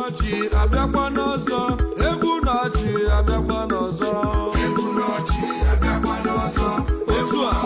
n'ọchị abịakwa n'ọzọ egwu n'ọchị abịakwa n'ọzọ otu a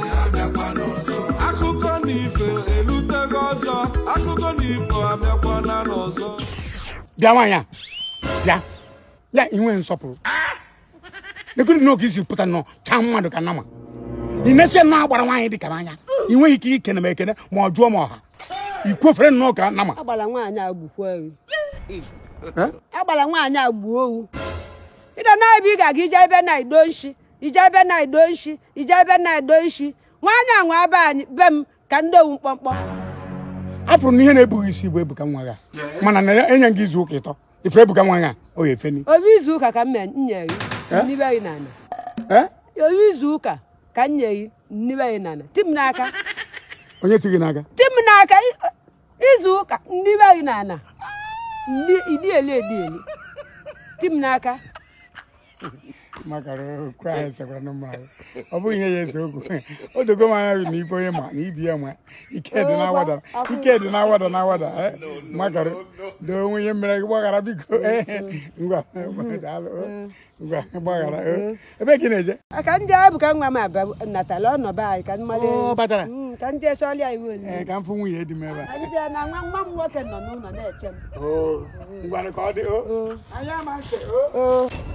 akụkọ na ife elutego ọzọ akụkọ na ifo abịakwana n'ọzọ bịa nwaanyị a bịa ya inwe nsọpụrụ nekiri n'oge isi pụta nọ chaa mmadụ ka nama ị na-esi nnọọ agbara nwaanyị dị ka n'anya ị nweghị ike ikene m ekene ma ọ jụọ m ọha ikwofere nnọọ ka nama agbala nwaanyị agbukwa ewu Eh? agbala nwaanyị agbuo owu ide na ebe ị ga-aga ije ebe na ido nshi ije ebe na ido nshi ije ebe na ido nshi nwaanyị anwa be anyị be m ka ndị owu mkpọmkpọ afụrụ na ihe na-ebughị isi bụ ebuka nwa gị a. mana na ya enye gị izu ụka ịtọ ife ebuka nwa gị a o ya efeni obi izu ụka ka m nye gị nnibe gị n'ala Eh? obi izu ụka ka m nye gị nnibe gị n'ala ti m n'aka onye ti gị n'aka ti m n'aka i- izu ụka nnibe gị n'ala Ndi- idi eli edi eli ti m n'aka maka okwu ahụ esekwara na mma ahụ. ọ bụghị ihe ya ese okwu o dogo m anya na ibe onye ma na ibi ya ma ike dị na-awada ike dị na-awada na-awada eh, makara doo onwe ihe mere gị gbaghara biko eh, ngwa daalụ, oh. ngwa gbaghara oh. ebe ka ị na-eje ka ndị abụ ka nwa m abịa natala ọnọba anyị ka mmadụ Oh, batara. ka ndị echọọlịa iwu oli ee ka m fụ nwunye dị m ebe a anyị jee na nwa nwa m nwoke nọ n'ụlọ na-eche m Oh, ngwanụ ka ọ dị o Oo. anya ma ntị o oo